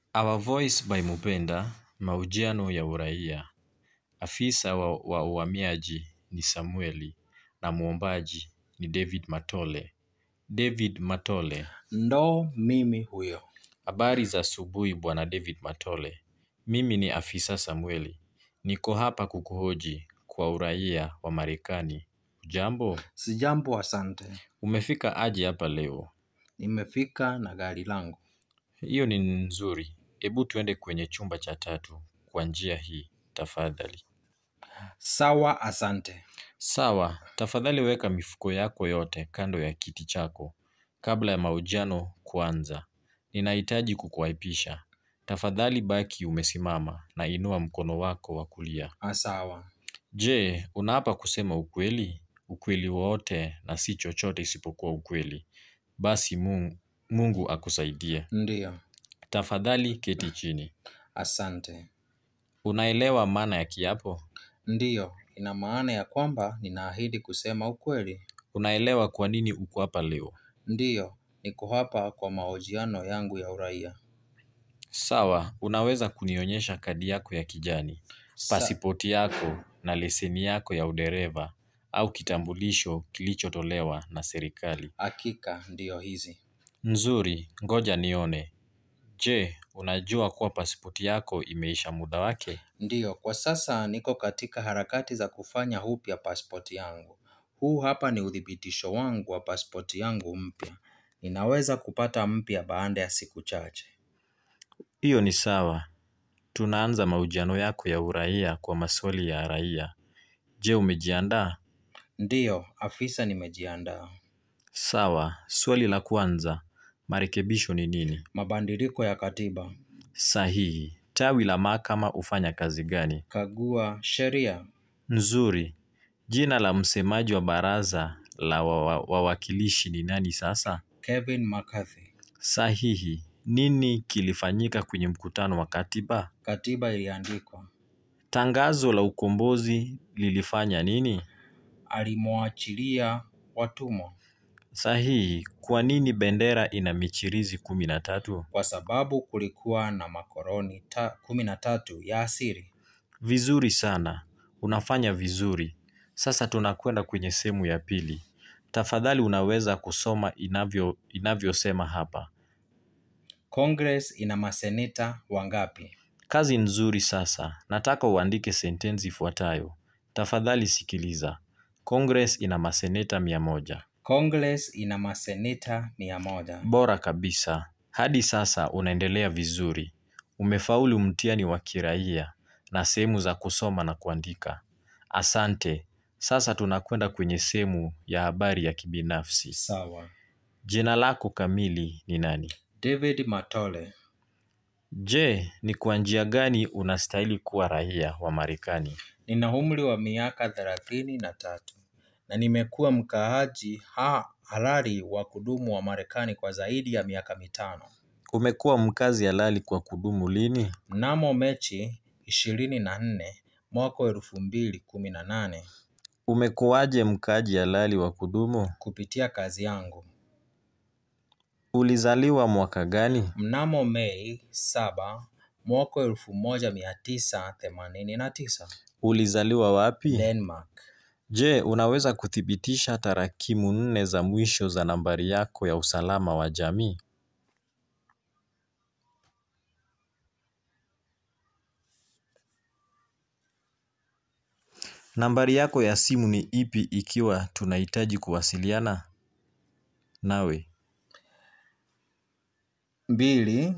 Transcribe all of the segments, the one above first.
Our Voice by Mupenda, mahojiano ya uraia. Afisa wa, wa uhamiaji ni Samueli na mwombaji ni David Matole. David Matole, Ndo mimi huyo. habari za asubuhi bwana David Matole. Mimi ni afisa Samueli. Niko hapa kukuhoji kwa uraia wa Marekani. Jambo, Sijambo, asante. umefika aje hapa leo? Nimefika na gari langu. Hiyo ni nzuri. Hebu tuende kwenye chumba cha tatu kwa njia hii tafadhali. Sawa, asante. Sawa, tafadhali weka mifuko yako yote kando ya kiti chako kabla ya mahojiano kuanza. Ninahitaji kukuapisha. Tafadhali baki umesimama na inua mkono wako wa kulia. Ah, Sawa. Je, unaapa kusema ukweli? Ukweli wote na si chochote isipokuwa ukweli. Basi Mungu, Mungu akusaidie. Ndiyo, Tafadhali keti chini. asante. Unaelewa maana ya kiapo? Ndiyo, ina maana ya kwamba ninaahidi kusema ukweli. Unaelewa kwa nini uko hapa leo? Ndiyo, niko hapa kwa mahojiano yangu ya uraia. Sawa, unaweza kunionyesha kadi yako ya kijani, Sa- pasipoti yako na leseni yako ya udereva au kitambulisho kilichotolewa na serikali. Hakika ndiyo hizi. Nzuri, ngoja nione. Je, unajua kuwa pasipoti yako imeisha muda wake? Ndiyo, kwa sasa niko katika harakati za kufanya upya pasipoti yangu. Huu hapa ni uthibitisho wangu wa pasipoti yangu mpya. Ninaweza kupata mpya baada ya siku chache. Hiyo ni sawa. Tunaanza mahojiano yako ya uraia kwa maswali ya raia. Je, umejiandaa? Ndiyo, afisa, nimejiandaa. Sawa. Swali la kwanza, marekebisho ni nini? Mabadiliko ya katiba, Sahihi. Tawi la mahakama hufanya kazi gani? kagua sheria, Nzuri. Jina la msemaji wa baraza la wa- wa- wawakilishi ni nani sasa? Kevin McCarthy. Sahihi. Nini kilifanyika kwenye mkutano wa katiba? Katiba iliandikwa. Tangazo la ukombozi lilifanya nini? Alimwachilia watumwa Sahihi. Kwa nini bendera ina michirizi kumi na tatu? kwa sababu kulikuwa na makoloni ta, kumi na tatu ya asili. Vizuri sana. Unafanya vizuri. Sasa tunakwenda kwenye sehemu ya pili. Tafadhali unaweza kusoma inavyo inavyosema hapa. Congress ina maseneta wangapi? Kazi nzuri sasa. Nataka uandike sentensi ifuatayo. Tafadhali sikiliza. Congress ina maseneta mia moja. Congress ina maseneta mia moja. Bora kabisa. Hadi sasa unaendelea vizuri. Umefaulu mtihani wa kiraia na sehemu za kusoma na kuandika. Asante. Sasa tunakwenda kwenye sehemu ya habari ya kibinafsi. Sawa. Jina lako kamili ni nani? David Matole. Je, ni kwa njia gani unastahili kuwa raia wa Marekani? Nina umri wa miaka thelathini na tatu na nimekuwa mkaaji ha halali wa kudumu wa Marekani kwa zaidi ya miaka mitano. Umekuwa mkazi halali kwa kudumu lini? Mnamo Mechi ishirini na nne mwaka wa elfu mbili kumi na nane Umekuwaje mkaaji halali wa kudumu? kupitia kazi yangu. Ulizaliwa mwaka gani? Mnamo Mei saba mwaka wa elfu moja mia tisa themanini na tisa Ulizaliwa wapi? Denmark. Je, unaweza kuthibitisha tarakimu nne za mwisho za nambari yako ya usalama wa jamii? Nambari yako ya simu ni ipi ikiwa tunahitaji kuwasiliana nawe? mbili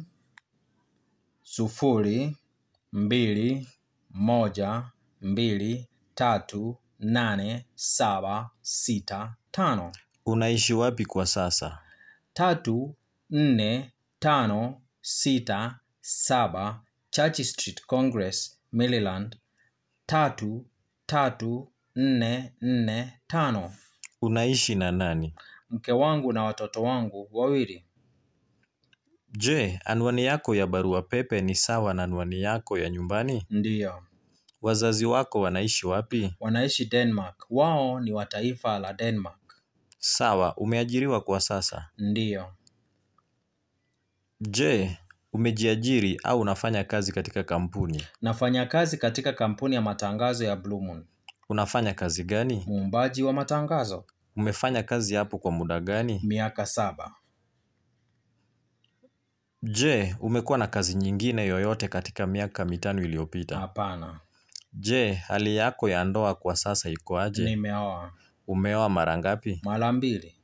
sufuri mbili moja mbili tatu nane saba sita tano Unaishi wapi kwa sasa? tatu nne tano sita saba Church Street Congress Maryland tatu tatu nne nne tano Unaishi na nani? mke wangu na watoto wangu wawili Je, anwani yako ya barua pepe ni sawa na anwani yako ya nyumbani? ndiyo Wazazi wako wanaishi wapi? wanaishi Denmark wao ni wa taifa la Denmark Sawa, umeajiriwa kwa sasa. ndiyo Je, Umejiajiri au unafanya kazi katika kampuni? Nafanya kazi katika kampuni ya matangazo ya Blue Moon. Unafanya kazi gani? Muumbaji wa matangazo. Umefanya kazi hapo kwa muda gani? Miaka saba. Je, umekuwa na kazi nyingine yoyote katika miaka mitano iliyopita? Hapana. Je, hali yako ya ndoa kwa sasa iko aje? Nimeoa. Umeoa mara ngapi? Mara mbili.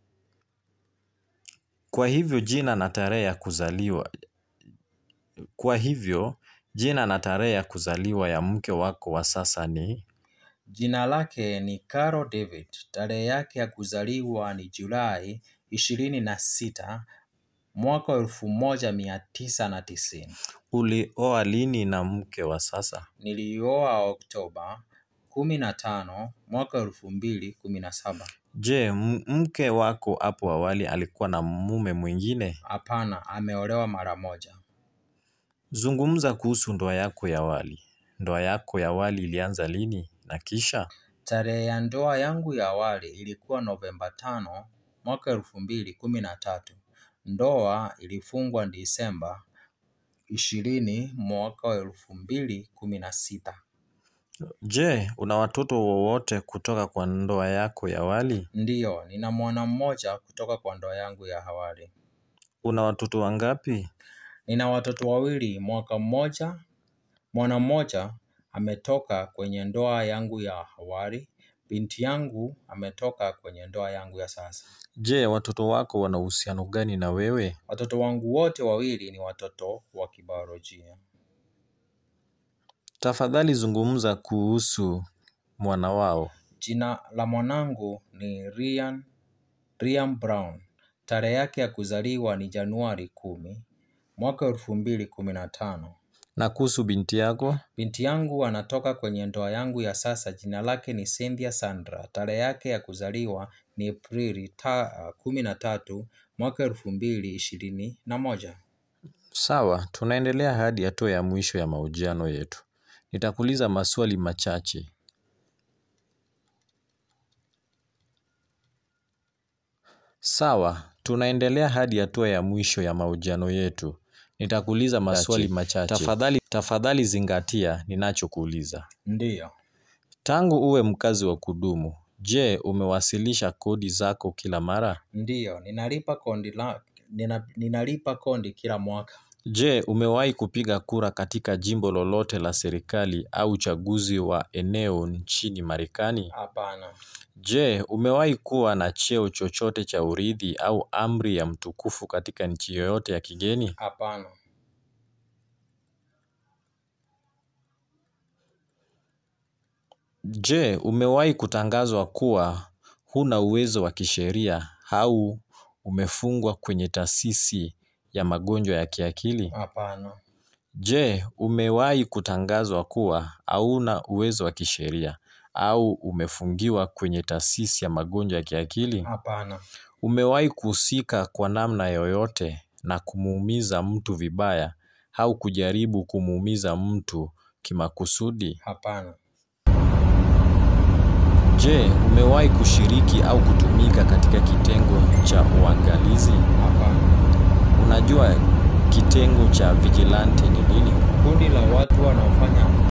Kwa hivyo jina na tarehe ya kuzaliwa Kwa hivyo jina na tarehe ya kuzaliwa ya mke wako wa sasa ni? Jina lake ni Carol David. Tarehe yake ya kuzaliwa ni Julai ishirini na sita mwaka wa elfu moja mia tisa na tisini. Ulioa lini na mke wa sasa? Nilioa Oktoba kumi na tano mwaka wa elfu mbili kumi na saba. Je, m- mke wako hapo awali alikuwa na mume mwingine? Hapana, ameolewa mara moja. Zungumza kuhusu ndoa yako ya awali. Ndoa yako ya awali ilianza lini na kisha? Tarehe ya ndoa yangu ya awali ilikuwa Novemba tano mwaka elfu mbili kumi na tatu. Ndoa ilifungwa Disemba ishirini mwaka wa elfu mbili kumi na sita. Je, una watoto wowote kutoka kwa ndoa yako ya awali? Ndiyo, nina mwana mmoja kutoka kwa ndoa yangu ya awali. Una watoto wangapi? Nina watoto wawili, mwaka mmoja. Mwana mmoja ametoka kwenye ndoa yangu ya awali. Binti yangu ametoka kwenye ndoa yangu ya sasa. Je, watoto wako wana uhusiano gani na wewe? Watoto wangu wote wawili ni watoto wa kibiolojia. Tafadhali zungumza kuhusu mwana wao. Jina la mwanangu ni Ryan, Ryan Brown. Tarehe yake ya kuzaliwa ni Januari kumi mwaka elfu mbili kumi na tano. Na kuhusu binti yako? Binti yangu anatoka kwenye ndoa yangu ya sasa. Jina lake ni Cynthia Sandra. Tarehe yake ya kuzaliwa ni Aprili ta, kumi na tatu mwaka elfu mbili ishirini na moja. Sawa, tunaendelea hadi hatua ya mwisho ya mahojiano yetu. Nitakuuliza maswali machache. Sawa, tunaendelea hadi hatua ya mwisho ya mahojiano yetu. Nitakuuliza maswali machache. Tafadhali, tafadhali zingatia ninachokuuliza. Ndiyo, Tangu uwe mkazi wa kudumu, je, umewasilisha kodi zako kila mara? ndiyo, ninalipa kondi la, nina, ninalipa kondi kila mwaka. Je, umewahi kupiga kura katika jimbo lolote la serikali au uchaguzi wa eneo nchini Marekani? Hapana, Je, umewahi kuwa na cheo chochote cha urithi au amri ya mtukufu katika nchi yoyote ya kigeni? hapana, Je, umewahi kutangazwa kuwa huna uwezo wa kisheria au umefungwa kwenye taasisi ya magonjwa ya kiakili? hapana, Je, umewahi kutangazwa kuwa hauna uwezo wa kisheria au umefungiwa kwenye taasisi ya magonjwa ya kiakili? hapana, Umewahi kuhusika kwa namna yoyote na kumuumiza mtu vibaya au kujaribu kumuumiza mtu kimakusudi? hapana, Je, umewahi kushiriki au kutumika katika kitengo cha uangalizi? hapana. Unajua kitengo cha vigilante ni nini? Kundi la watu wanaofanya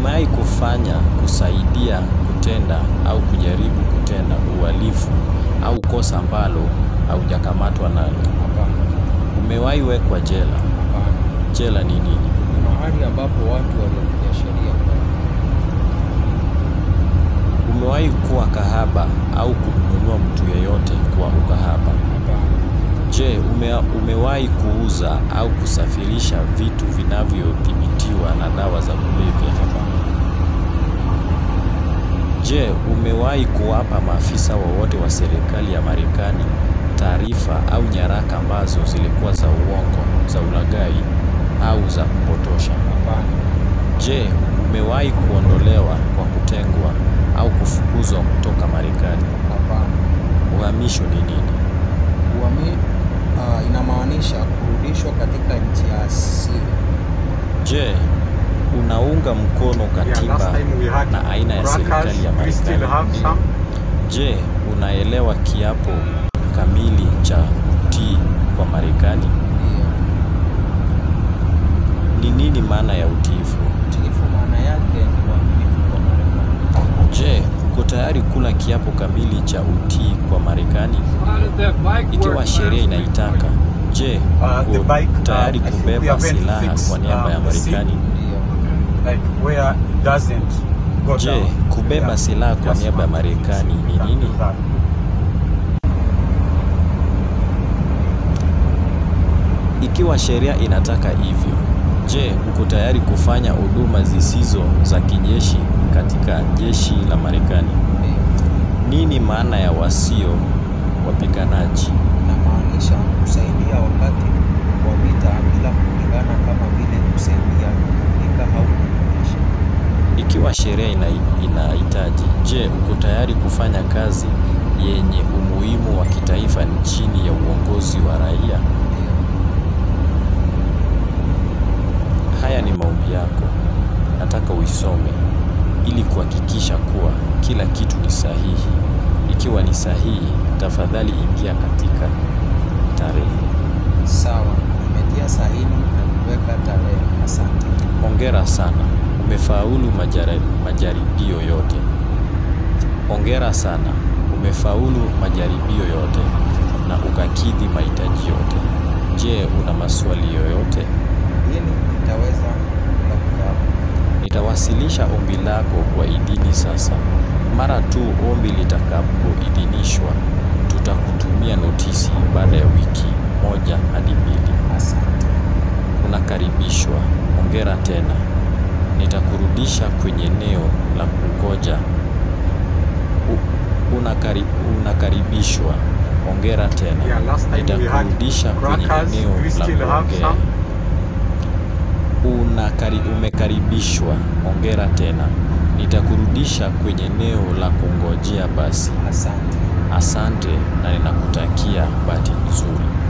Umewahi kufanya, kusaidia, kutenda au kujaribu kutenda uhalifu au kosa ambalo haujakamatwa nalo? Hapana. Umewahi wekwa jela? Hapana. Jela ni nini? Ni mahali ambapo watu waliopiga sheria kwenda. Umewahi kuwa kahaba au kumnunua mtu yeyote kwa ukahaba? Hapana. Je, ume, umewahi kuuza au kusafirisha vitu vinavyodhibitiwa na dawa za kulevya? Hapana. Je, umewahi kuwapa maafisa wowote wa serikali ya Marekani taarifa au nyaraka ambazo zilikuwa za uongo, za ulaghai au za kupotosha? Hapana. Je, umewahi kuondolewa kwa kutengwa au kufukuzwa kutoka Marekani? Hapana. Uhamisho ni nini? Uhami uh, inamaanisha kurudishwa katika nchi ya asili. Je, unaunga mkono Yeah, last katiba time we had na aina ya serikali ya crackers. We still Marekani? have some. Je, unaelewa kiapo kamili cha utii kwa Marekani? Ndio. Ni nini maana ya utiifu? Utiifu maana yake ni uaminifu kwa Marekani. Je, uko tayari kula kiapo kamili cha utii kwa Marekani ikiwa sheria inaitaka? Je, Uh, the uko bike, uh, tayari I think we kubeba are going to silaha fix, kwa niaba ya um, the seat. Marekani? Ndio. like where it doesn't go Je, down. kubeba Yeah, silaha kwa just niaba ya want to fix Marekani ni that- nini? that. Ikiwa sheria inataka hivyo, je, uko tayari kufanya huduma zisizo za kijeshi katika jeshi la Marekani? Ndio. Nini maana ya wasio wapiganaji? Inamaanisha kusaidia wakati wa vita bila kupigana kama vile kusaidia kupika au kuendesha. Ikiwa sheria ina, inahitaji, je, uko tayari kufanya kazi yenye umuhimu wa kitaifa chini ya uongozi wa raia? Ndio. Haya ni maombi yako, nataka uisome ili kuhakikisha kuwa kila kitu ni sahihi. Ikiwa ni sahihi, tafadhali ingia katika tarehe. Sawa. Nimetia sahihi na kuweka tarehe. Asante. Hongera sana, umefaulu majara- majaribio yote. Hongera sana, umefaulu majaribio yote na ukakidhi mahitaji yote. Je, una maswali yoyote? Hili nitaweza kula kiapo. Nitawasilisha ombi lako kwa idhini sasa. Mara tu ombi litakapoidhinishwa, tutakutumia notisi baada ya wiki moja hadi mbili. Asante. Unakaribishwa. Hongera tena. Nitakurudisha kwenye eneo la kungoja. U- Unakari, unakaribishwa. Hongera tena. Yeah, last time we had Nitakurudisha kwenye crackers. eneo We la still have kuongea. some. Unakari, umekaribishwa. Hongera tena. Nitakurudisha kwenye eneo la kungojea basi. Asante. Asante na ninakutakia bahati nzuri.